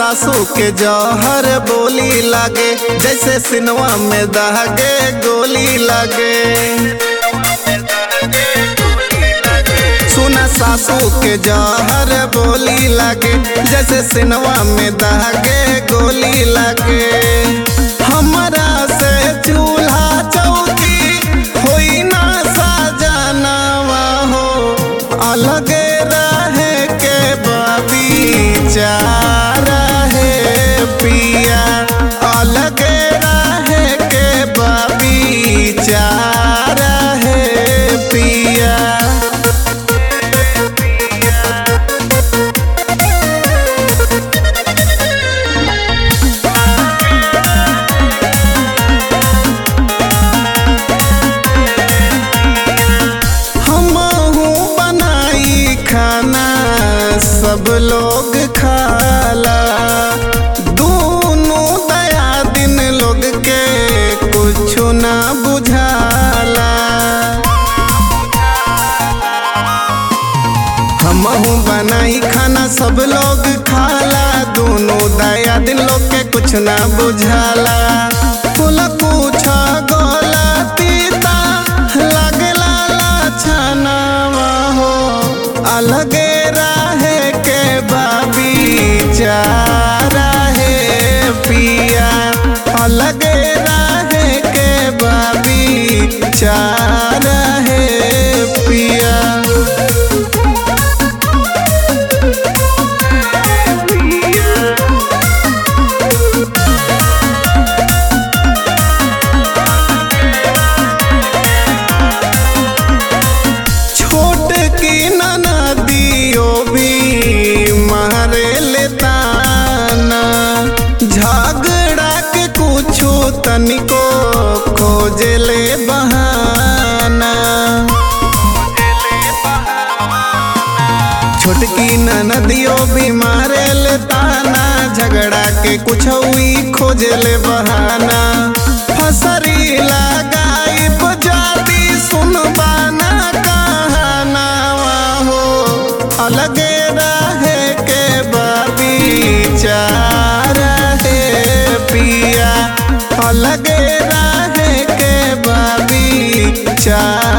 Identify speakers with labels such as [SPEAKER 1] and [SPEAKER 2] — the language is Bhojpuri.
[SPEAKER 1] सासू के जौहर बोली लागे जैसे सिनवा में दहगे गोली लागे सुना सासू के जौहर बोली लागे जैसे सिनवा में दहगे गोली लागे हमरा से चूल्हा चौकी होई ना सजनावा हो अलगे रहे के बबीचा रहे पिया अलगे रहे के बबीचा रहे पिया हमहू बनाई खाना सब लोग खाला दोनों दया दिन लोग के कुछ ना बुझाला हमहू बनाई खाना सब लोग खाला दोनों दया दिन लोग के कुछ ना बुझाला कुल कुछ गोला तीता लगला लाछनावा हो अलगे रहे के बाबीचा रहे पिया अलगे रहे के बाबीचा रहे पिया छोट की ननदियो भी मारे लेताना झगड़ा के कुछो तनिको खोजे ले बहाना छोटकी ननदियो भी मारे लेताना झगड़ा के कुछ हुई खोजे ले बहाना फसरी लगाई बजाती सुनबाना कहानावा हो अलगे रहे के बबीचा रहे पिया अलगे रहे के बबीचा